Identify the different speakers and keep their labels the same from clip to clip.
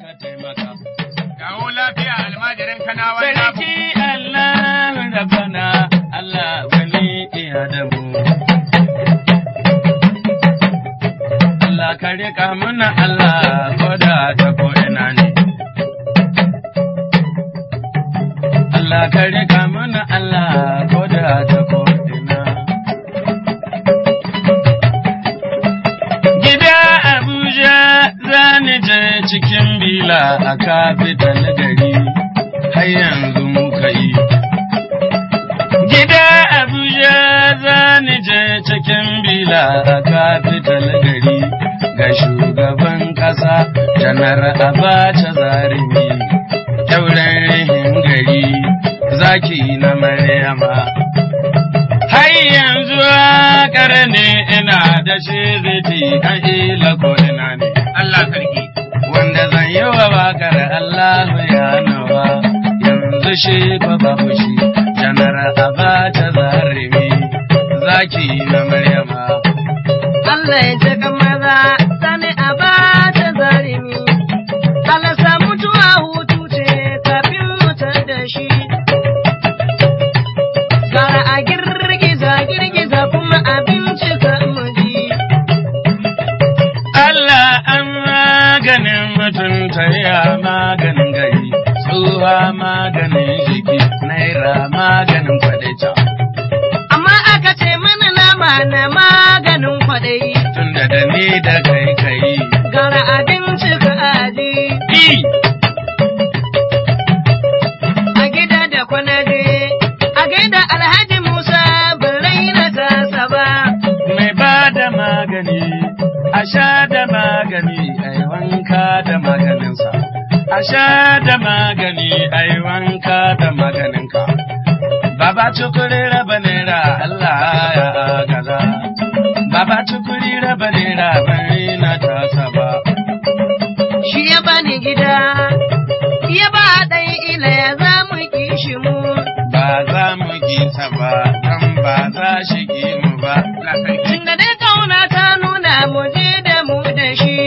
Speaker 1: ka taimaka.
Speaker 2: Kawo lafiya almajirin kanawa na
Speaker 1: Sarki Allah rabana Allah wani iya da mu. Allah ka riƙa muna Allah ko da ta ko ina ne. Allah ka riƙa muna Allah ko da ta ko ina. Gida Abuja zani je cikin bila a kafital gari har yanzu muka yi. Gida Abuja zani je cikin bila a kafital gari ga shugaban ƙasa janar Abacha Zarimi. Kyauren rihin gari zaki na Maryama. Har yanzu waƙar ne ina da shi ziti kan ila ko ina ne.
Speaker 2: Allah sarki.
Speaker 1: Wanda zan yi wa waƙar Allah ya nawa yanzu shi fa babu shi janar Abacha Zarimi zaki na Maryama.
Speaker 3: Allah ya ji maza sani a ba ta zarimi. Allah sa mutuwa hutu ce kafin mutar da shi. Gara a girgiza girgiza kuma abinci ka muji.
Speaker 1: Allah an maganin mutunta ya maganin gari, tsuwa maganin jiki, naira maganin kwadaita.
Speaker 3: Amma aka ce mana nama na maganin kwaɗayi.
Speaker 1: Tunda da ni da kai kai.
Speaker 3: Gara abinci ka aji.
Speaker 1: I,
Speaker 3: A gida da kwanaje. A gaida Alhaji Musa bin raina tasa ba.
Speaker 1: mai ba da magani, a sha da magani, a yi wanka da maganinsa. A sha da magani, a yi wanka da maganinka. Baba tukuri raba naira Allah ya gaza. Baba tukuri raba naira bari na tasa ba.
Speaker 3: shi ya bani gida, ya ba ɗan ila ya za mu kishi mu.
Speaker 1: Ba za mu gisa ba, dan ba za shi ki mu ba.
Speaker 2: Allah sarki.
Speaker 3: Tunda dai kauna ta nuna mu je da mu da shi.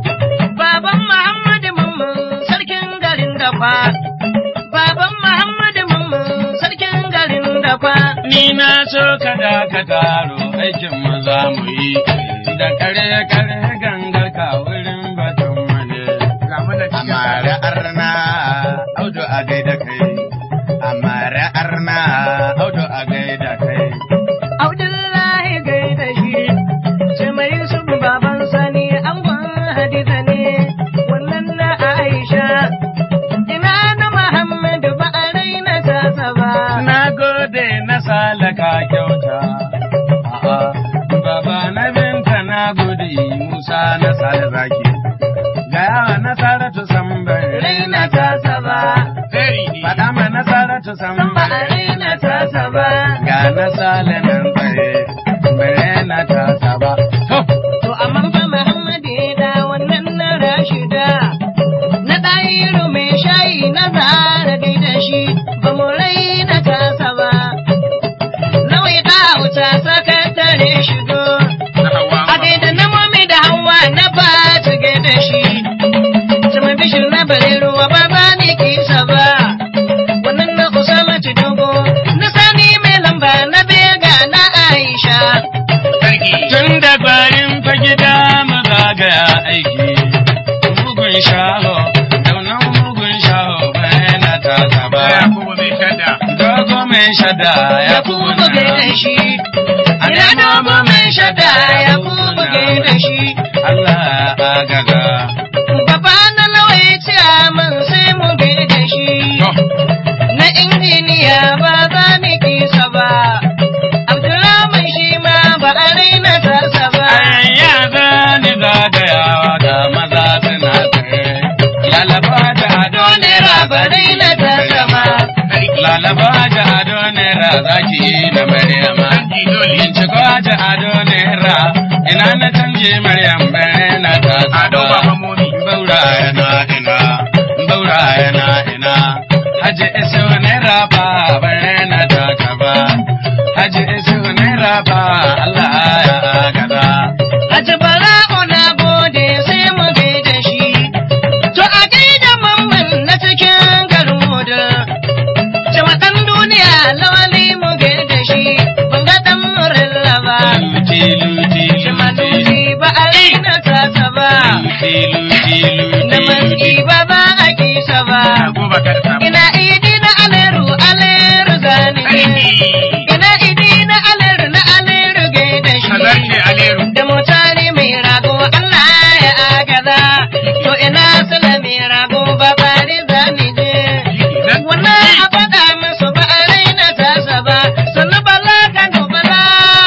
Speaker 3: Baban Muhammadu Mamman sarkin garin Dafa. Baban Muhammadu Mamman sarkin garin Dafa.
Speaker 1: Ni na so ka da ka taro aikin mu za mu yi da kare kare gangar ka wurin batun mane.
Speaker 2: Ga mu da cikin
Speaker 1: Amare arna audu a gaida kai. Amare arna audu a gaida kai.
Speaker 3: Abdullahi gaida shi. Ce mai Yusuf baban sani angon Hadiza ne. Wannan na Aisha. Ina na Muhammadu ba a raina tasa ba.
Speaker 1: Na gode na salaka kyauta. A'a, Baba na binta na gode Musa na sale zaki. Gaya na Saratu sambar
Speaker 3: Raina tasa ba.
Speaker 2: Very ne.
Speaker 1: Faɗa ma na Saratu
Speaker 3: San ba a
Speaker 1: sambar
Speaker 3: raina tasa ba.
Speaker 1: ga na sale nan tsaye. Bare na tasa ba. To,
Speaker 3: To amma fa Muhammadu ya da wannan na Rashida. Na ɗayiru mai shayi na zara dai da shi ba mu raina tasa ba. Nawai ta wuta sakatare shigo.
Speaker 2: Na hawa.
Speaker 3: A gaida na mami da hawa na ba ta gaida shi. Sama bishir na bare ruwa ba ba ni kisa ba. Wannan na Usama dogo na sani mai lamba na bega na Aisha.
Speaker 2: Sarki.
Speaker 1: tun da bayan fa gida mu zagaya aiki. Mugun shaho, daunan mugun shaho bayan na tasa ba.
Speaker 2: Ya kuma mai shadda.
Speaker 1: Dogo mai shada ya
Speaker 3: ya kuma buge da shi. Ina dogo mai shada ya kuma buge da shi.
Speaker 1: Allah agaga.
Speaker 3: Baba na lawai ce min sai mu bi da shi. Na injiniya ba za mu kisa ba. Abdulrahman shi ma ba a raina tasa ba.
Speaker 1: Anya zani zagayawa ga maza suna tsaye. Lalaba da ado nera
Speaker 3: ba raina tasa ba.
Speaker 2: Sarki.
Speaker 1: Lalaba da ado nera zaki na Maryama.
Speaker 2: Sarki dole.
Speaker 1: Binciko da ado nera ina na canje Maryam bare na ta
Speaker 2: Ado ba mamomi.
Speaker 1: Baura yana ina, baura yana ina. Haji isu nera ba bare na ta ba. Haji isu nera ba Allah ya gada.
Speaker 3: Haji Bara'u na gode sai mu bi da shi. To a gaida
Speaker 2: raba ka da samu.
Speaker 3: ina idi na aleru aleru zani
Speaker 2: Sarki.
Speaker 3: ina idi na aleru na aleru gaida shi
Speaker 2: Kazarce Aleru.
Speaker 3: da mutane mai rago Allah ya agaza to ina sula mai rago ba bari zani je
Speaker 2: Nan
Speaker 3: wannan a faɗa musu ba a raina tasa ba sannu bala kano bala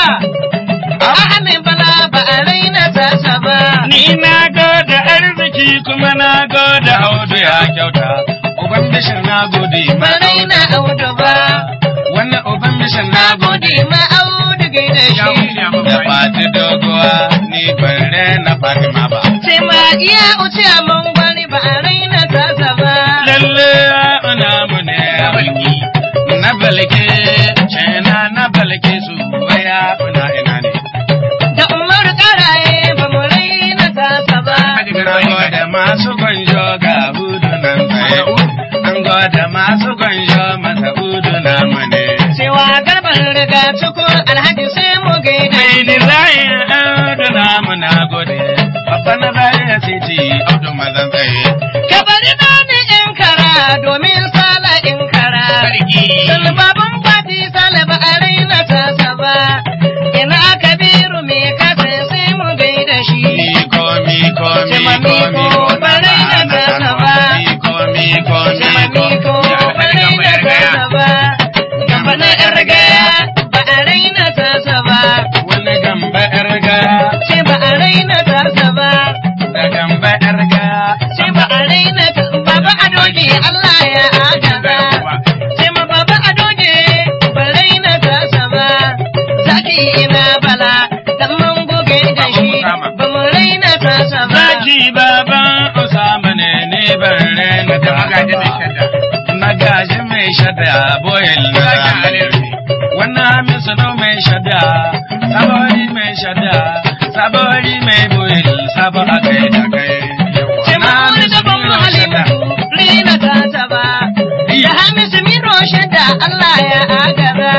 Speaker 3: Ahmed bala ba a raina tasa ba
Speaker 1: Ni na gode arziki kuma na gode audu ya kyauta. Uban bishir na gode
Speaker 3: ba
Speaker 1: ma
Speaker 3: raina audu ba
Speaker 1: Wannan uban bishir na
Speaker 3: na
Speaker 1: gode.
Speaker 3: gode ma audu gaida
Speaker 2: ya
Speaker 3: shi
Speaker 2: wuce a
Speaker 1: Da
Speaker 2: mafai.
Speaker 1: fati doguwa ni ban rena Fatima ba.
Speaker 3: sai ma iya uce a mangwari ba a raina tasa ba
Speaker 1: Lalle ana mu ne
Speaker 2: Ya balki.
Speaker 1: na balke cena na balke su waya una ina ne.
Speaker 3: da umar karaye ba mu raina tasa ba
Speaker 2: Hadi
Speaker 1: Na
Speaker 2: garba ni
Speaker 1: gode masu gwanjo ga hudu nan tsaye. An gode masu gwanjo masa hudu na mu ne.
Speaker 3: cewa garban riga cikin alhaji sai mu gaida
Speaker 1: Mai
Speaker 3: shi
Speaker 1: dizayin audu na mu na gode. Babba na zai titi audu mazan tsaye.
Speaker 3: ka bari na ni in kara domin sala in kara
Speaker 2: Sarki.
Speaker 3: Salbaban fati salaba a raina tasa ba ina kabiru me kasa sai mu gaida shi
Speaker 1: Miko, miko,
Speaker 3: Jama
Speaker 1: miko,
Speaker 3: miko,
Speaker 1: miko,
Speaker 3: barai na
Speaker 1: na
Speaker 3: tasa ba.
Speaker 1: Miko, miko,
Speaker 3: Jama
Speaker 1: miko.
Speaker 3: miko ba raina tasa ba gaba na yar gaya ba a raina tasa ba
Speaker 1: Wani gamba yar gaya,
Speaker 3: ce ba a raina tasa ba
Speaker 1: da gamba yar gaya.
Speaker 3: ce ba a raina ta baba a doge Allah ya agaza ce ma baba a doge ba raina tasa ba zaki ina bala dan mun goge da shi ba mu raina tasa ba
Speaker 1: Zaki baban Usama ne ne ban rena
Speaker 2: Da magaji mai shadda.
Speaker 1: Magaji mai shadda boyel na
Speaker 2: Zaki
Speaker 1: zamani.
Speaker 2: Aleru ne.
Speaker 1: Wannan hamisu no mai shadda, sabori mai shadda, sabori mai boyel, sabo a kai da kai.
Speaker 3: ce ma wani daban mu halimatu raina tasa ba da hamisu miro shadda Allah ya agaza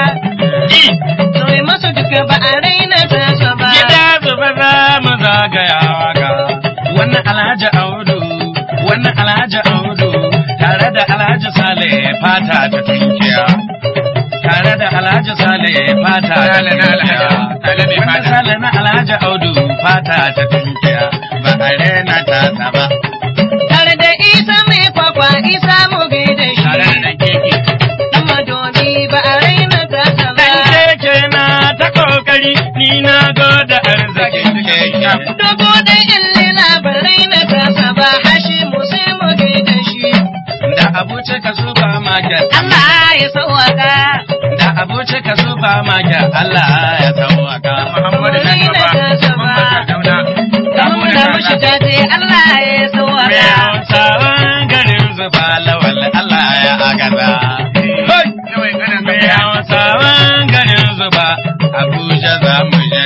Speaker 3: to yi masu duka ba a raina tasa ba
Speaker 1: Gida zuba za mu zagayawa ga wannan Alhaji Audu, wannan Alhaji Audu, tare da Alhaji Sale fata ta tunkiya. Tare da Alhaji Sale fata ta
Speaker 2: Sale na
Speaker 1: tunkiya.
Speaker 2: Alhaji- Sale mai
Speaker 1: Wannan
Speaker 2: fata.
Speaker 1: Sale na Alhaji Audu fata ta tunkiya. Ba a rena ta ba.
Speaker 3: tare da isa mai kwakwa isa mu gaida shi
Speaker 2: Tare da ɗan keke.
Speaker 3: dan madobi ba a raina tasa ba
Speaker 1: Dan keke na ta kokari, ni na goda arzikin keke.
Speaker 3: dogo da ille labarai na tasa ba hashi mu sai mu gaida shi
Speaker 1: Da abuce ka supermarket.
Speaker 3: Allah ya sauwaka
Speaker 1: Da abuce ka supermarket. Allah ya tawaka.
Speaker 2: Muhammadu na gaba. Muhammadu Dauna.
Speaker 3: dan muna mushi jaje Allah ya
Speaker 1: Me
Speaker 3: sauwaka
Speaker 1: hausawan garin zuba lawal Allah ya agaza. Hoi!
Speaker 2: Yawai kanan
Speaker 1: Me
Speaker 2: gaya.
Speaker 1: hausawan garin zuba Abuja za mu je.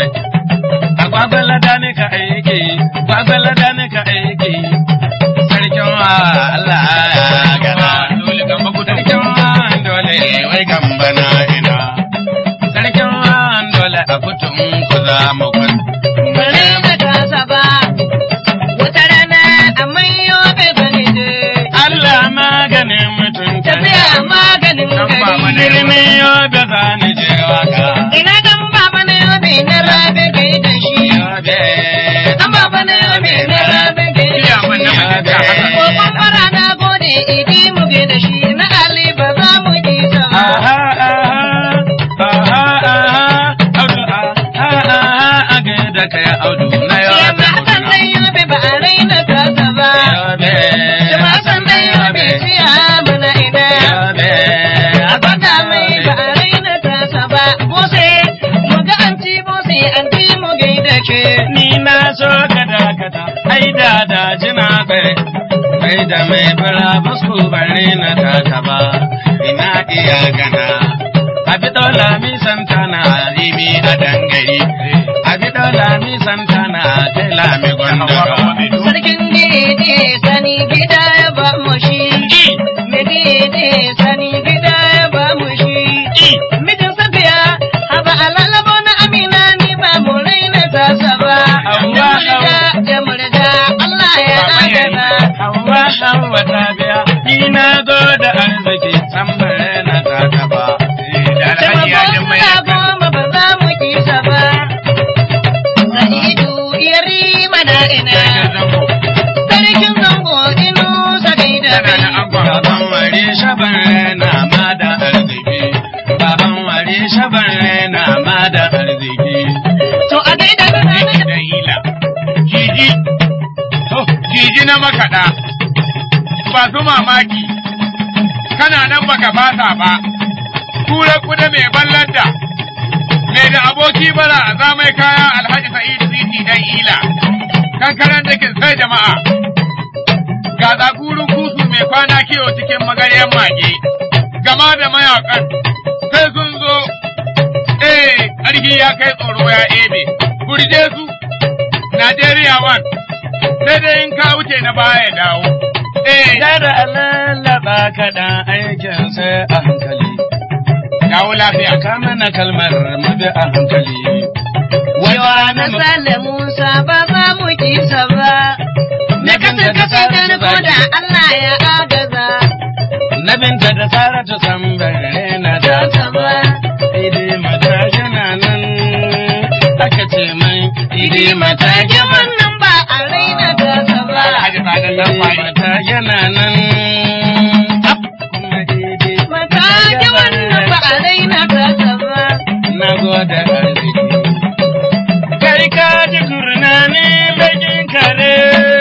Speaker 1: A gwagwala da ni ka aiki, gwagwala da ni ka aiki. Sarkin wa Allah ya agaza.
Speaker 2: Dole gamba kudu.
Speaker 1: Sarkin wa dole wai gamba na ina. Sarkin wa dole a kutun ku za mu kwan.
Speaker 3: bare na tasa ba wata rana a mayo bai bane je
Speaker 1: Allah maganin mutum
Speaker 3: tafiya maganin
Speaker 2: Dan ba
Speaker 3: gari
Speaker 2: mana
Speaker 1: Birni yobe za ni je waka.
Speaker 3: ina dan baba na yobe na rabe gaida shi
Speaker 1: Yobe.
Speaker 3: dan baba na yobe na rabe gaida
Speaker 2: Iya man na
Speaker 3: shi
Speaker 2: mutum ta haka.
Speaker 3: Kokon fara na gode idi mu ge da shi na Ali ba za mu ji ta ba.
Speaker 1: Aha, aha, aha, aha, audu, aha, aha, a gaida kai audu na
Speaker 3: Shi
Speaker 1: yobe
Speaker 3: ma Hassan dan yobe ba a raina tasa ba.
Speaker 1: Yobe.
Speaker 3: Shi ma Hassan dan yobe siya mana ina.
Speaker 1: Yobe.
Speaker 3: A gwada mai ba a raina tasa ba. Bose mu ga anti bose anti mu ge da ke.
Speaker 1: Ni na so ka dakata, ai da da jina kai, kai da mai bura basku bare na taka ba, ina iya gana. Abi dola mi santana rimi a dangare, abi dola mi santana tela mi gondoro.
Speaker 3: Sarkin gidi sani gida ya ba mu shi. Me gidi sani gida ya ba mu shi. Mijin safiya, haba alalabo na amina ni ba mu raina tasa ba.
Speaker 1: Hauwa,
Speaker 3: Jamurda, jamurda, Allah ya
Speaker 2: Baba yayi.
Speaker 3: adana.
Speaker 1: Hawa hawa ta biya, ni na gode
Speaker 2: makaɗa ba su mamaki kana nan baka fasa ba kura kuda mai ballanta mai da aboki bara a zamai kaya alhaji sa'idu siti dan ila kankanan da sai jama'a ga tsakurin kusu mai kwana kiwo cikin magaryan mage gama da mayakan sai sun zo eh ƙarfi ya kai tsoro ya ebe burje su Najeriya wan sai dai in ka wuce na baya dawo eh
Speaker 1: Yara lallaba kaɗan aikin sai a hankali.
Speaker 2: dawo lafiya
Speaker 1: Ka mana kalmar mabi a hankali.
Speaker 3: Yawa na sale Musa ba za mu kisa ba. Na kasar kasar garko da Allah ya agaza.
Speaker 1: Na binta da Saratu san bare na da saba. Idi mata yana nan aka ce mai idi mata
Speaker 3: Take wannan ba a raina ta ba.
Speaker 2: Alhaji Sadan dan
Speaker 1: Idi
Speaker 2: fari
Speaker 1: mata yana nan. Ap, kuma idi
Speaker 3: Mata ke wannan ba a raina ta ba.
Speaker 1: na gode arziki. Kai ka ji kurna ne bakin kare.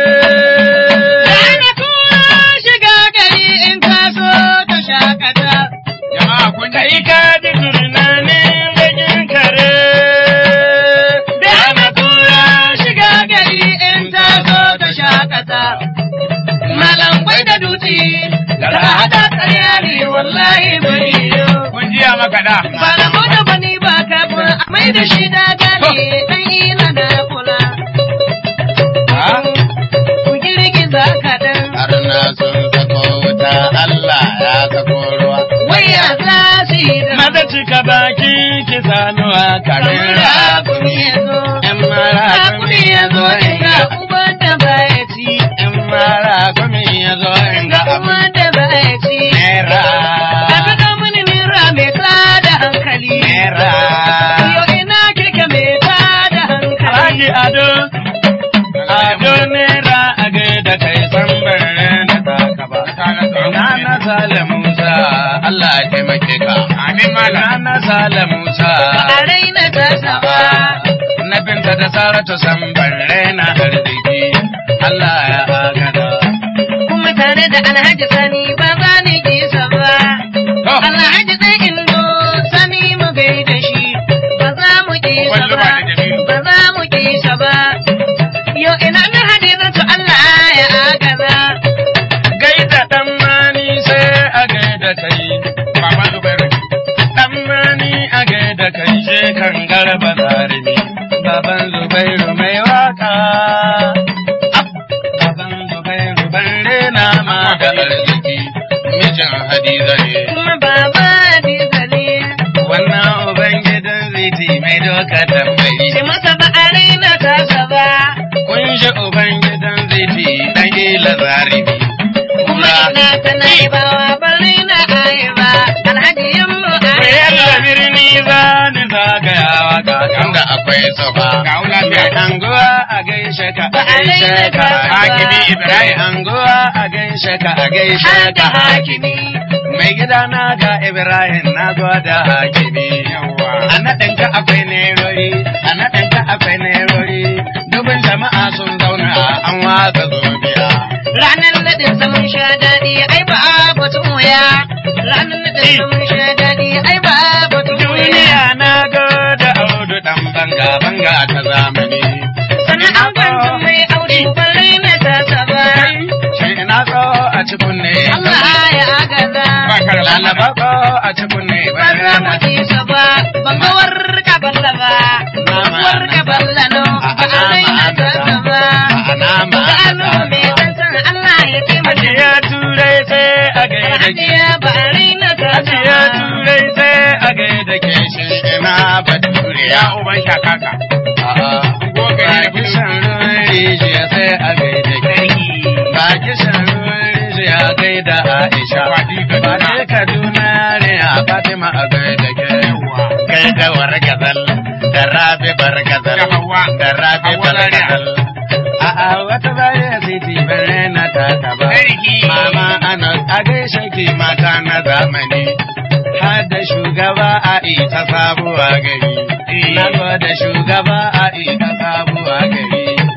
Speaker 3: Rana kuma shiga gari in ka so ta shakata.
Speaker 2: jama'a kun
Speaker 1: Kai
Speaker 2: ji
Speaker 1: ka ji kurna ne bakin kare.
Speaker 3: Rana kuma shiga gari in ta so ta shakata. Malam bai da dutse, da hada karya ne wallahi bai yo.
Speaker 2: kun jiya makaɗa
Speaker 3: Ba na mota ba ni ba kafin a mai da shi da gane dan ina da kula. Ku girgiza kaɗan,
Speaker 1: Harna sun sako wuta Allah ya sako ruwa.
Speaker 3: wai ya za su yi da
Speaker 1: Maza cika baki ki sanuwa kare
Speaker 3: kamar da kuni ya zo.
Speaker 1: ‘Yan mara
Speaker 3: Da kuni ya zo inga uban da baya ci.
Speaker 1: ‘yan mara kumi ya zo inda
Speaker 3: Inga
Speaker 1: abu
Speaker 3: uban da baya ci.
Speaker 1: naira.
Speaker 3: Ka kaɗa mini nira mai tada hankali.
Speaker 1: Naira.
Speaker 3: Yo ina keke mai tada hankali.
Speaker 1: Alhaji Ado, Ado naira a gaida kai san bare na taka ba. Na na Sale Musa, Allah ya taimake ka.
Speaker 2: amin
Speaker 1: Na
Speaker 2: malam
Speaker 1: na Sale Musa.
Speaker 3: A raina ta saba.
Speaker 1: Na binta da Saratu san bare na arziki. Allah ya agada.
Speaker 3: kuma tare da alhaji sani ba za ni kisa ba.
Speaker 2: to
Speaker 3: Alhaji ɗan indo sani mu gaida shi ba za mu kisa
Speaker 2: Wallo
Speaker 3: ba.
Speaker 2: ba da Jamilu.
Speaker 3: Ba za mu kisa ba. Yo ina na hadizatu Allah ya agaza.
Speaker 1: Gaida ɗan mani sai a gaida kai.
Speaker 2: baban zubairu
Speaker 1: Ɗan mani a gaida kai je kan garba zarimi. Baban Zubairu mai waka. Ab, Baban Zubairu ban rena ma da arziki. Mijin Hadiza ne.
Speaker 3: Kuma baba Hadiza ne.
Speaker 1: Wannan Ubangidan ziti mai doka tambayi.
Speaker 3: Shi masa ba a raina tasa ba.
Speaker 1: Kun ji Ubangidan ziti ɗan ila zarimi.
Speaker 3: Kuma ina ta naibawa ba raina ayaba. Alhaji yamma
Speaker 1: Bayan da
Speaker 3: ayaba.
Speaker 1: birni za ni zagayawa ga inda akwai sofa.
Speaker 2: ga lafiya
Speaker 1: Mai anguwa a gaishe ka a
Speaker 3: Ba a
Speaker 1: gaishe
Speaker 3: raina
Speaker 1: ka.
Speaker 3: ka ba.
Speaker 1: Hakimi Ibrahim anguwa a gaishe ka a gaishe
Speaker 3: Har da
Speaker 1: ka.
Speaker 3: hakimi.
Speaker 1: Mai gida na ga Ibrahim na gwada hakimi.
Speaker 2: yawa
Speaker 1: A naɗin ka akwai nerori, a naɗin ka akwai nerori. Dubin jama'a sun zauna an watsa zobiya.
Speaker 3: Ranar naɗin samun sha daɗi ai ba batun wuya. Ranar naɗin samun sha daɗi ai ba batun wuya.
Speaker 1: Duniya na gada audu ɗan banga banga ta zamani.
Speaker 3: Sannan an kwanta mai aure balle na tasa ba.
Speaker 1: Shi ina so a ci kunne.
Speaker 3: Allah ya agaza.
Speaker 2: ba ka da
Speaker 1: Lalaba ko a ci kunne.
Speaker 3: Ba za mu kisa ba. Ban ga warka balla ba. Warka balla no. Ba a raina tasa ba. Ga anu mai tantan Allah ya taimaka.
Speaker 1: Ajiya turai sai a gaida ke.
Speaker 3: Hajiya ba a raina tasa
Speaker 1: Ajiya
Speaker 3: ba.
Speaker 1: turai sai a gaida ke shi ina bature
Speaker 2: ya uban shakaka
Speaker 1: Ba kishan ruwan rijiya sai a gaida ke. Ba kishan ruwan rijiya gaida Aisha. Ba ce Kaduna ne a Fatima a gaida ke. Gaida wargazal da rabi bargazal.
Speaker 2: Da Hauwa.
Speaker 1: Da rabi
Speaker 2: Hauwa Zaria.
Speaker 1: bargazal. A'a wata baya siti bare na taka ba.
Speaker 2: Sarki.
Speaker 1: Mama ana a gaishe ki mata na zamani. Har da shugaba a ita sabuwa gari. Na da shugaba a ita sabuwa gari.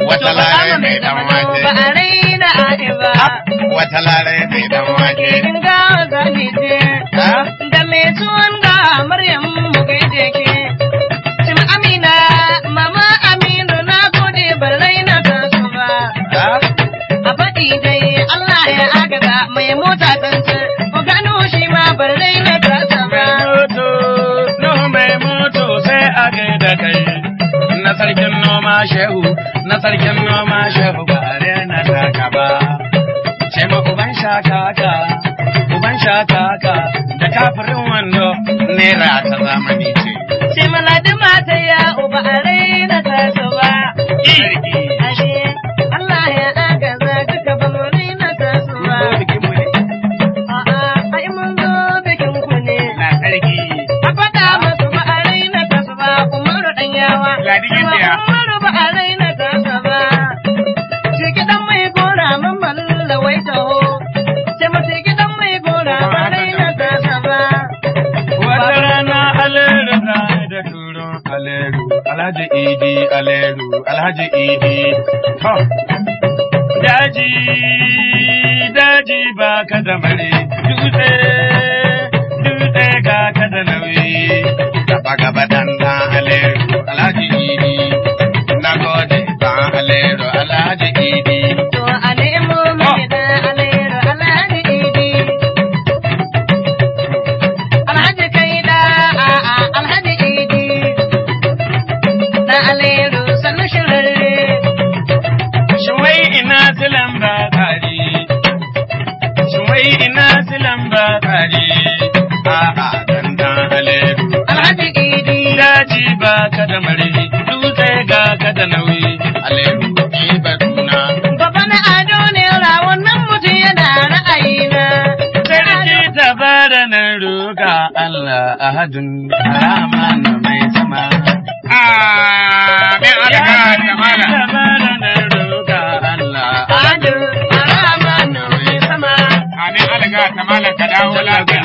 Speaker 2: Wata lare mai dan wake.
Speaker 3: Ba a raina a'i ba.
Speaker 2: Wata lare mai dan wake.
Speaker 3: In ga zani je.
Speaker 2: Ha?
Speaker 3: Da mai tuwon ga Maryam mu gaide ke. Cin Amina, mama Aminu na gode ban raina ta su ba.
Speaker 2: Ha?
Speaker 3: A faɗi dai Allah ya agaza mai mota tantance. Ku gano shi ma ban raina ta sa ba.
Speaker 1: moto, Nuhu mai moto sai a gaida kai. Na sarkin noma shehu, na sarkin noma shehu ba a rena taka ba. Ce ma uban shakaka, uban shakaka, da kafirin wando, naira ta zamani ce.
Speaker 3: Ce maladi mata ya uba a raina ta su ba.
Speaker 1: Sarki.
Speaker 3: Ashe Allah ya agaza duka ba mu raina ta su ba.
Speaker 1: bikinmu ne.
Speaker 3: A'a, ai mun zo bikin ku ne.
Speaker 1: Na sarki.
Speaker 3: A faɗa masu ba a raina ta su ba, Umaru ɗan yawa.
Speaker 2: Ladikin
Speaker 3: Kuma
Speaker 2: ɗaya.
Speaker 3: Umaru ba a raina ta su ba. Ce gidan mai gora mun balla wai taho. Ce mace gidan mai gora ba raina ta su ba.
Speaker 1: Wata rana aleru za da turon aleru, alhaji idi aleru, alhaji idi. To, daji, daji ba ka da mare, dutse, dutse ga ka da nauyi. Gaba gaba dan dan aleru, alhaji idi. Na gode dan aleru, alhaji idi.
Speaker 3: To a nemo mai da alero alhaji idi. Alhaji kai da a'a alhaji idi. Da alero sannu shirarre.
Speaker 1: Shuwai ina silan ba kari, shuwai ina silan ba kari, a'a dandan aleru.
Speaker 3: Alhaji idi.
Speaker 1: Daji ba ka da mare, dutse ga ka da nauyi, aleru ni batuna.
Speaker 3: Baba na ado ne rawon nan mutum yana ra'ayina.
Speaker 1: Sarki ta bada nan roƙa Allah ahadun rahman mai sama.
Speaker 2: Amin
Speaker 1: Ya
Speaker 2: alaka da
Speaker 1: sarki
Speaker 2: mala.
Speaker 1: ta bada nan roƙa Allah
Speaker 3: Ado Rahman mai sama.
Speaker 2: Amin alaka da mala ka dawo lafiya.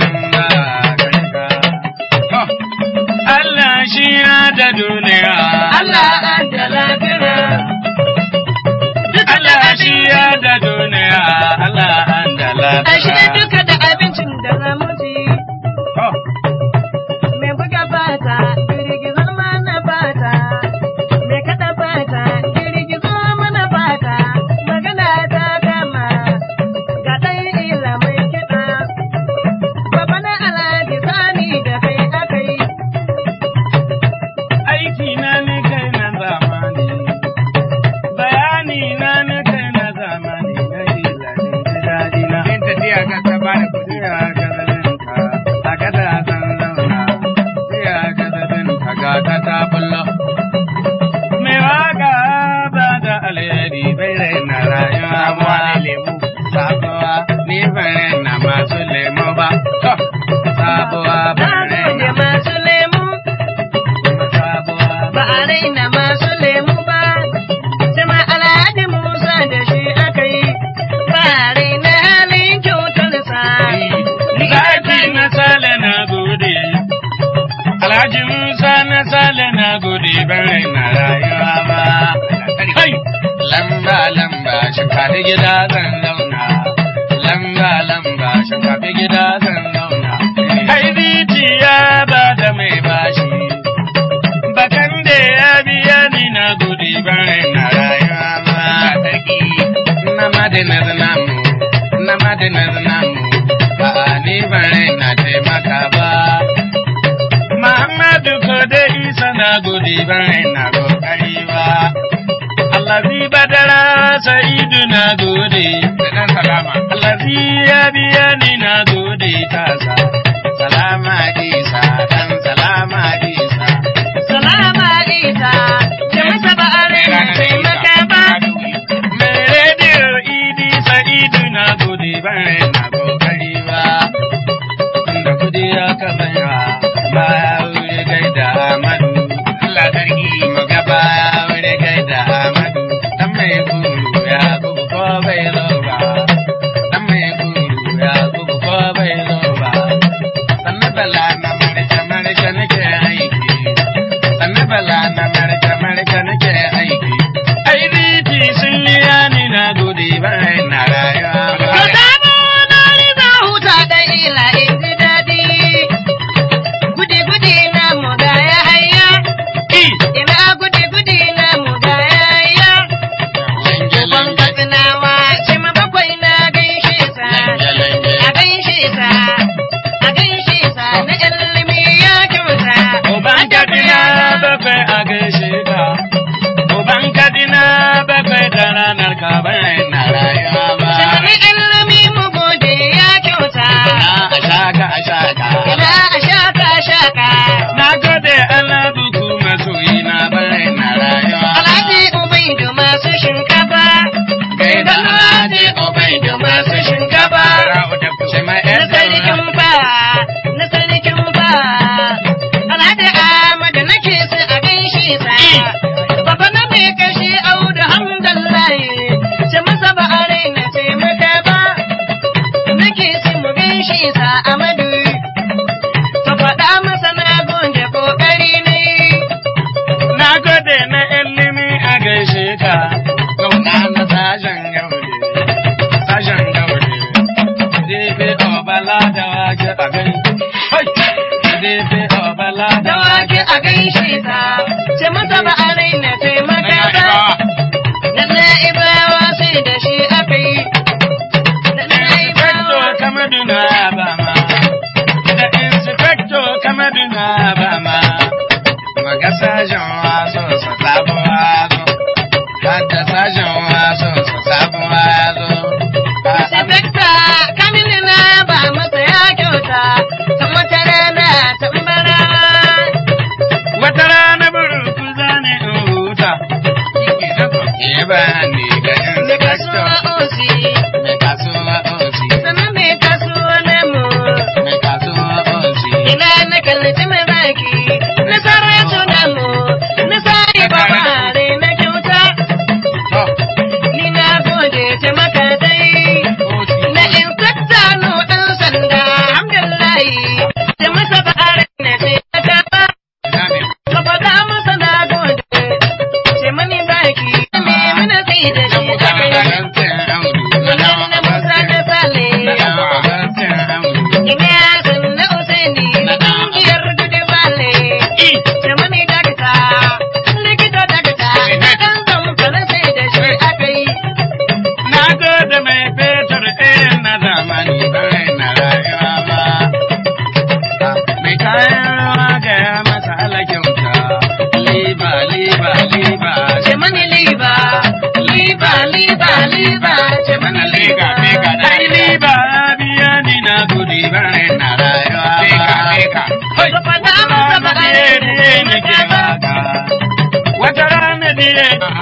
Speaker 2: To,
Speaker 1: Allah shi ya da duniya.
Speaker 3: Allah an da lafiya.
Speaker 1: Allah shi ya da duniya. Allah an da
Speaker 3: Ashe
Speaker 1: lafiya.
Speaker 3: duka da abincin da za mu ci.
Speaker 1: To,
Speaker 3: Mai buga fata, girgizo mana fata. Mai kada fata, girgizo mana fata. Magana ta gama, ga ɗan ila mai kiɗa. Baba na alhaji sani da kai aka yi.
Speaker 1: aiki na ni kai na zamani. Bayani na ni kai na zamani. Na ilanin ji daɗi na.
Speaker 2: yin tafiya ka ta ba da kuɗi.
Speaker 1: Siya ga zalinka, a kada zan zauna. Siya ga zalinka ga ta ta bullo. Mai waka ba da alheri bai raina rayuwa
Speaker 2: Sabuwa
Speaker 1: ba.
Speaker 2: ne lemu.
Speaker 1: Sabuwa ni ban raina masu lemo ba. To, sabuwa
Speaker 3: Na
Speaker 1: ban
Speaker 3: gode
Speaker 1: raina.
Speaker 3: masu lemu.
Speaker 1: Sabuwa
Speaker 3: ba a raina masu lemu ba, jama alhaji Musa da shi aka yi, ba a raina halin kyautarsa.
Speaker 1: Zaki na sale na gode, Alhaji Musa na sale na gode ban raina rayuwa ba. Kai! Lamba lamba shinkafi gida zan zauna, lamba lamba shinkafi gida zan zauna. Kai ya ba da mai bashi, bakan da ya biya ni na gode ban raina rayuwa ba. Na madinar namu, na madinar namu, ba ni ban raina taimaka ba. Muhammadu ko da Isa na gode ban raina kokari ba. Allazi badara sa'idu na gode.
Speaker 2: Da ɗan salama.
Speaker 1: Allazi ya biya ni na gode tasa. Salama Isa, dan salama Isa.
Speaker 3: Salama Isa, ce masa ba a raina taimaka ba.
Speaker 1: Mai rediyo idi sa'idu na gode ban raina kokari ba. Inda kudi ya kasanya baya wuri gaida Ahmadu. Allah sarki mu ga baya wuri gaida Ahmadu. Dan mai guru ya gugu ko bai zo ba. Dan mai guru ya gugu ko bai zo ba. Sannu bala na marke marke nake aiki. Sannu bala na marke marke nake aiki. Ai riti SDP Obala
Speaker 3: Dawaki a gaishe ta, ce mata ba a raina taimaka
Speaker 2: Ina
Speaker 3: ba.
Speaker 2: ibawa.
Speaker 3: Da na'ibawa sai da shi aka yi. Da
Speaker 1: Inspector
Speaker 3: na'ibawa
Speaker 1: Kamaduna Bama da Inspector Kamaduna Bama Maga sajan waso sa sabon wazo Hadda sajan waso sa sabon wazo
Speaker 3: Inspecta Kamilu na ba masa ya kyauta, kan wata rana tambara.
Speaker 1: Wata rana burku zane in huta Ke ba ni ga
Speaker 3: Mai kasuwa
Speaker 1: Inspector
Speaker 3: osi,
Speaker 1: Mai kasuwa osi
Speaker 3: sannan mai kasuwa namu.
Speaker 1: Mai kasuwa osi
Speaker 3: Ina na kallaci mai baki, na sarrafa namu, na sa'i babare na kyauta. Ni na gode ta maka dai. Na inspecta no ɗan sanda, alhamdulillahi. Da masa ba'are na taimaka ba. Ka faɗa masa na gode. Ce mani baki, me mana sai da shi a kai. Wannan na Musa da Sale. Ina san na Usaini, ƙungiyar Dudu Bale. Ce mani dakata, likita dakata. Ɗan zamfara sai da shi aka yi.
Speaker 1: Na gode mai fetur irin na zamani bai na rayuwa ba. Mai kayan rawa ga ya masa alakyauta. Liba, liba, liba.
Speaker 3: Ce mani liba, liba, liba, liba. Ce mani liba.
Speaker 1: Ai liba ya biya ni na gudi bai na rayuwa ba.
Speaker 3: Ka faɗa masa ba'are na
Speaker 1: Diye nake
Speaker 3: taimaka ba.
Speaker 1: waka. Wata rana diye